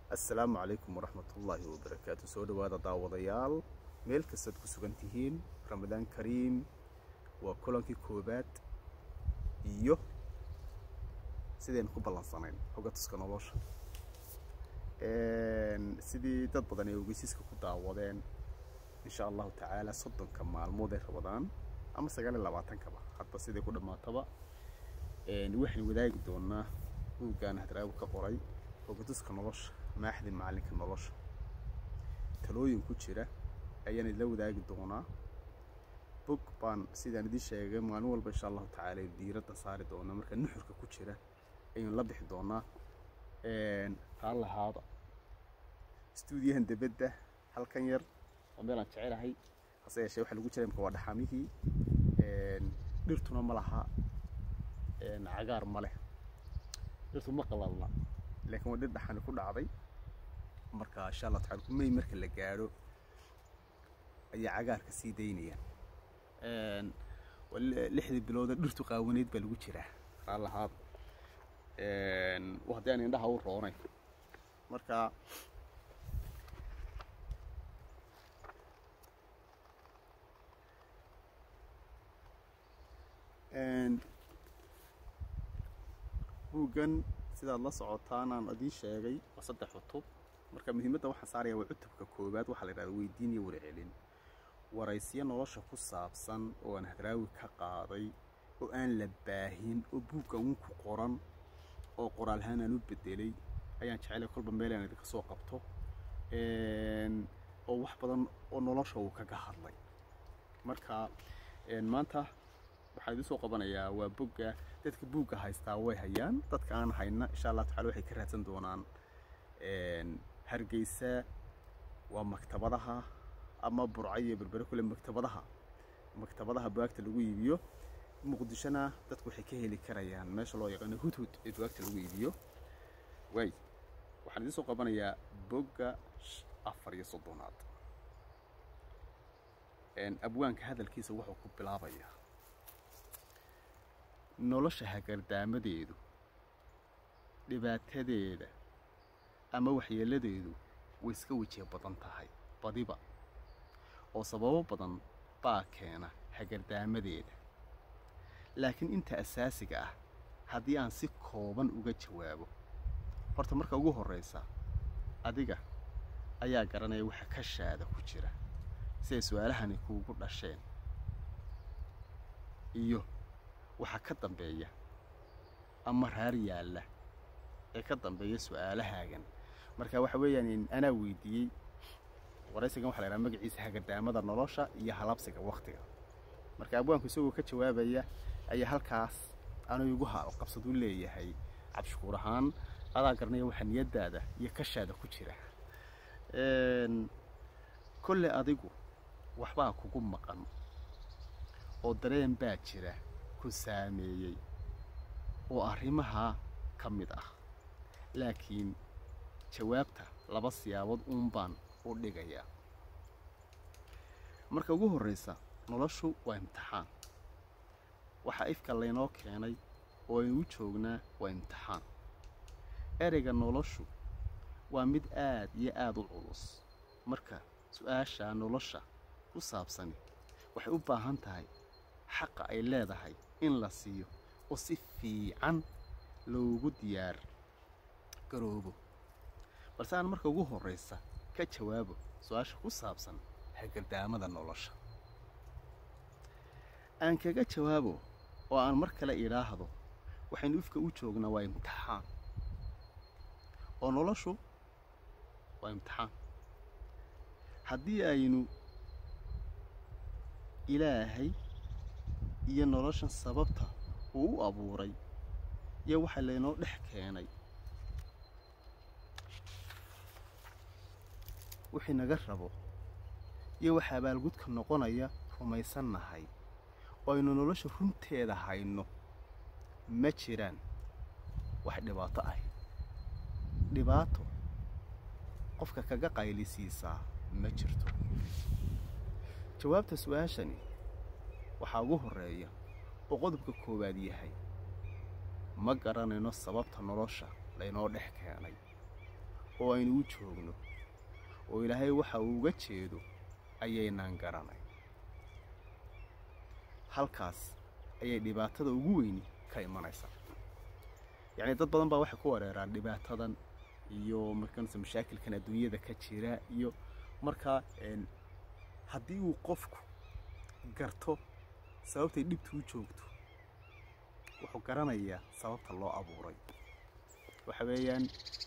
assalaamu calaykum waraxmatullaahi wabarakaatu soo dhowaada daawadayaal meel kastaad ku sugan tihiin ramadaan kariim waa kulankii koobaad iyo sidaynu ku ballansanayn xogga tuska nolosha sidii dad badan ay ogeysiiska ku daawadeen insha allahu tacaala soddonka maalmood ee ramadaan ama sagaal iyo labaatankaba hadba siday ku dhammaataba waxaynu wadaagi doonaa buuggaan hadraagu ka qoray xogga tuska nolosha maaxdin macalinka nolosha talooyin ku jira ayaan idila wadaagi doonaa bog baan sidaan idiin sheegay maalin walba insha allahu tacaala diiradda saari doonaa marka nuxurka ku jira ayaynu la bixi doonaa raallahaada stuudiyahan debedda halkan yar waa meel aan jecelahay hase yeeshee waxaa lagu jira imka waa dhaxamihii dhirtuna ma laha cagaar ma leh dhirtu ma qalalna laakiin waa dhir dhaxani ku dhacday marka insha allah taala kumey marka la gaadho ayaa cagaarka sii daynayaan lixdii bilooda dhirtu qaawanayd baa lagu jiraa raallahaada haddii aan indhaha u roonay marka buuggan sidaad la socotaan aan idiin sheegay waa saddex cutub marka muhiimadda waxaan saaraya waa cutubka koowaad waxaa la yidhahda weydiin iyo warcelin waraysyo nolosha ku saabsan oo aan hadraawi ka qaaday oo aan la baahin oo buuggan uun ku qoran oo qoraalhaan aan u bedelay ayaan jecelay kolba meel aan idinka soo qabto oo wax badan oo nolosha uu kaga hadlay marka maanta waxaan idiin soo qabanayaa waa bogga dadka buugga haystaa way hayaan dadka aan hayna insha allah tacala waxay ka raadsan doonaan hargeysa waa maktabadaha ama burca iyo berbere kule maktabadaha maktabadaha bugaagta lagu iibiyo muqdishona dadku waxay ka heli karayaan meesha loo yaqaano hudhud ee bugaagta lagu iibiyo waay waxaan idiin soo qabanayaa bogga afar iyo soddonaad abwaanka hadalkiisa wuxuu ku bilaabayaa nolosha hagardaamadeedu dhibaatadeeda ama waxyeeladeedu way iska wejiya badan tahay badiba oo sababo badan baa keena hagardaamadeeda laakiin inta asaasiga ah haddii aan si kooban uga jawaabo horta marka ugu horraysa adiga ayaa garanaya waxa ka shaada ku jira siday su-aalahani kuugu dhasheen iyo waxaa ka dambeeya ama raar yaalla ee ka dambeeya su-aalahaagan marka waxa weeyaan anaa weydiiyey waraysigan waxa la yhaha magaciisa hagardaamada nolosha iyo halabsiga wakhtiga marka abwaanku isagoo ka jawaabaya ayaa halkaas anuu igu qabsaduu leeyahay cabshukuur ahaan adaa garanaya waxa niyaddaada iyo kashaada ku jira kolle adigu waxbaa kugu maqan oo dareen baa jira ku saameeyey oo arrimahaa ka mid ah laakiin jawaabta laba siyaabood uun baan u dhigayaa marka ugu horraysa noloshu waa imtixaan waxaa ifka laynoo keenay oo aynu u joognaa waa imtixaan ereyga noloshu waa mid aad iyo aad u culus marka su-aasha nolosha ku saabsani waxay u baahan tahay xaqa ay leedahay in la siiyo oo si fiican loogu diyaar garoobo balse aan marka ugu horraysa ka jawaabo su-aasha ku saabsan hagardaamada nolosha aan kaga jawaabo oo aan mar kale idhaahdo waxaynu ifka u joognaa waa imtixaan oo noloshu waa imtixaan haddii aynu ilaahay iyo noloshan sababta uu u abuuray iyo waxa laynoo dhex keenay wixii naga rabo iyo waxa abaalgudka noqonaya rumaysannahay oo aynu nolosha runteeda hayno ma jiraan wax dhibaato ah dhibaato qofka kaga qaylisiisaa ma jirto jawaabta su-aashani waxaa ugu horreeya oo qodobka koowaad yahay ma garanayno sababta nolosha laynoo dhex keenay oo aynu u joogno oo ilaahay waxa uu uga jeedo ayaynaan garanay halkaas ayay dhibaatada ugu weyni ka imanaysaa yacni dad badan baa waxay ku wareeraan dhibaatadan iyo markanse mashaakilkan adduunyada ka jira iyo markaa haddii uu qofku garto sababtay dhibtu u joogto wuxuu garanayaa sababta loo abuuray waxa weeyaan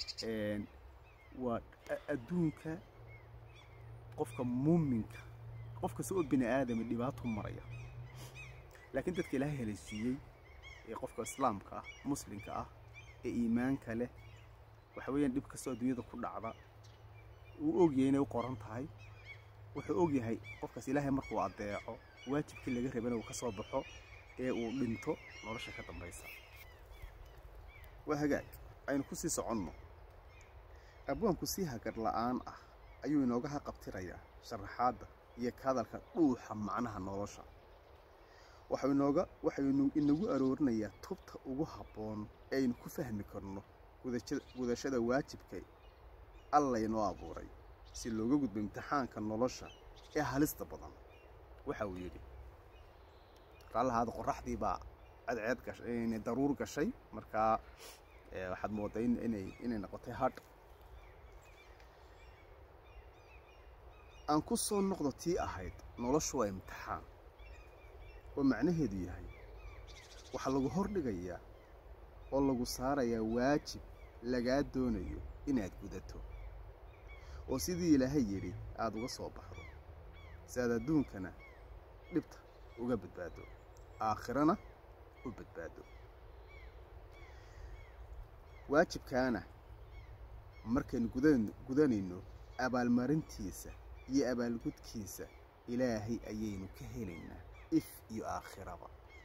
waa adduunka qofka muuminka qof kasta oo bini aadami dhibaato maraya laakiin dadka ilaahay helaysiiyey ee qofka islaamka ah muslimka ah ee iimaanka leh waxa weeyaan dhib kastoo adduunyada ku dhacda uu ogyahay inay u qoran tahay wuxuu ogyahay qofkaas ilaahay markuu adeeco waajibkii laga rabana uu ka soo baxo ee uu dhinto nolosha ka dambaysa waa hagaag aynu ku sii soconno abwaanku si hagar la'aan ah ayuu inooga haqabtirayaa sharaxaadda iyo ka hadalka dhuuxa macnaha nolosha waxau inooga waxaynu inagu aroorinayaa tubta ugu habboon ee aynu ku fahmi karno gudashada waajibka allaynoo abuuray si looga gudbo imtixaanka nolosha ee halista badan waxa uu yidhi raallahaada qoraxdii baa cadceed gashay daruur gashay markaa waxaad moodaa inay inay noqotay hadh aan ku soo noqdo tii ahayd noloshu waa imtixaan oo macnaheedu yahay waxaa lagu hordhigayaa oo lagu saarayaa waajib lagaa doonayo inaad gudato oo sidii ilaahay yidhi aada uga soo baxdo si aad adduunkana dhibta uga badbaado aakhirana u badbaado waajibkaana markaynu gudanayno abaalmarintiisa iyo abaalgudkiisa ilaahay ayaynu ka helaynaa if iyo aakhiraba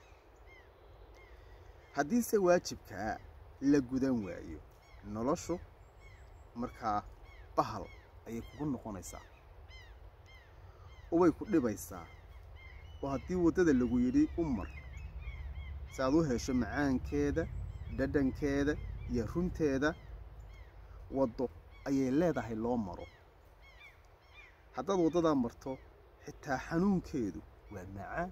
haddiise waajibkaa la gudan waayo noloshu markaa bahal ayay kugu noqonaysaa oo way ku dhibaysaa oo haddii waddada lagu yidhi u mar si aad u hesho macaankeeda dhadhankeeda iyo runteeda waddo ayay leedahay loo maro haddaad waddadaa marto xitaa xanuunkeedu waa macaan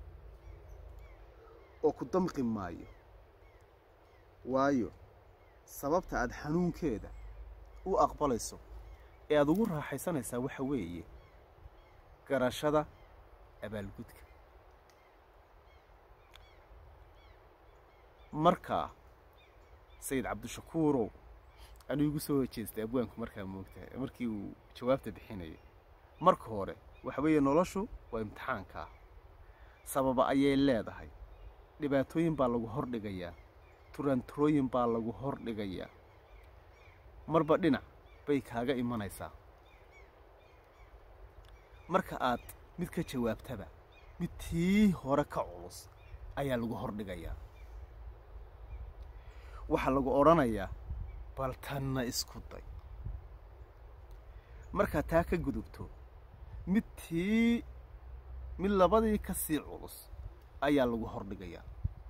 oo ku damqi maayo waayo sababta aad xanuunkeeda u aqbalayso ee aada ugu raaxaysanaysaa waxa weeye garashada abaalgudka markaa sayid cabdishakuurow anuu igu soo hojeestay abwaanku markaa moogtahay markii uu jawaabta bixinayay marka hore waxa weeye noloshu waa imtixaankaa sababa ayay leedahay dhibaatooyin baa lagu hordhigayaa turaanturooyin baa lagu hordhigayaa marba dhinac bay kaaga imanaysaa marka aad mid ka jawaabtaba mid tii hore ka culus ayaa lagu hordhigayaa waxaa lagu odhanayaa bal tanna isku day markaad taa ka gudubto mid tii mid labadii ka sii culus ayaa lagu hordhigayaa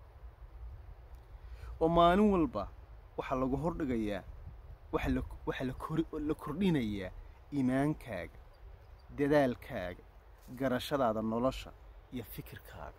oo maalin walba waxaa lagu hordhigayaa waxaa la kordhinayaa iimaankaaga dadaalkaaga garashadaada nolosha iyo fikirkaaga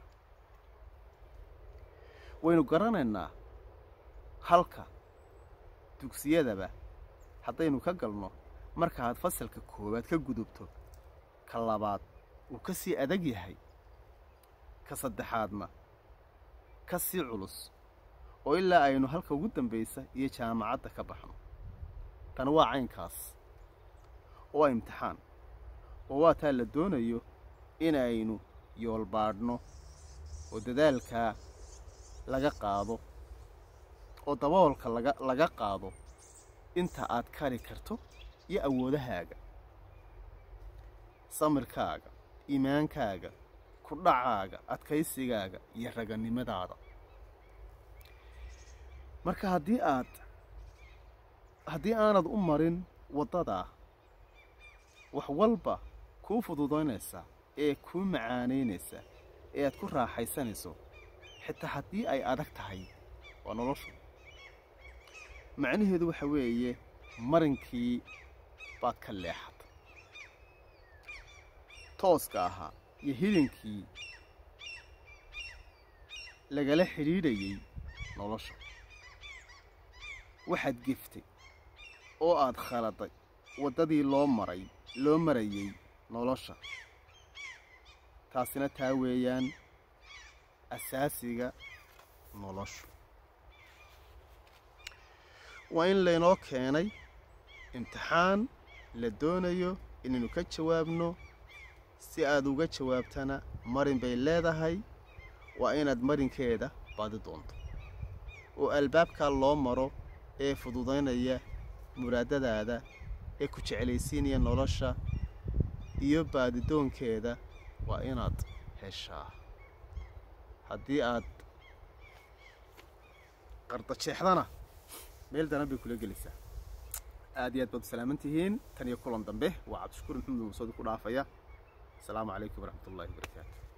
waynu garanaynaa halka dugsiyadaba haddaynu ka galno markaaad fasalka koowaad ka gudubto ka labaad uu ka sii adag yahay ka saddexaadna ka sii culus oo ilaa aynu halka ugu dambaysa iyo jaamacadda ka baxno tani waa caynkaas oo waa imtixaan oo waa taa la doonayo inaynu yoolbaadhno oo dadaalkaa laga qaado oo daboolka laga laga qaado inta aad kari karto iyo awoodahaaga samirkaaga iimaankaaga ku dhacaaga adkaysigaaga iyo raganimadaada marka haddii aad haddii aanad u marin waddadaa wax walba kuu fududaynaysaa ee kuu macaanaynaysaa ee aad ku raaxaysanayso xitaa haddii ay adag tahay waa noloshu macnaheedu waxa weeye marinkii baad ka leexatay tooska ahaa iyo hilinkii lagala xidhiidhayay nolosha waxaad geftay oo aad khaladay waddadii loo maray loo marayay nolosha taasina taa weeyaan asaasiga noloshu waa in laynoo keenay imtixaan la doonayo inaynu ka jawaabno si aad uga jawaabtana marin bay leedahay waa inaad marinkeeda baadi doonto oo albaabkaa loo maro ee fududaynaya muraadadaada ee ku jeclaysiinaya nolosha iyo baadidoonkeeda waa inaad heshaa haddii aad qardajeexdana meel daran bay kula gelaysaa aad iyo aad baad u salaaman tihiin tan iyo kulan dambe waa cabdishakuur maxamed muusadi ku dhaafaya asalaamu calaykum waraxmat ullahi wabarakaatu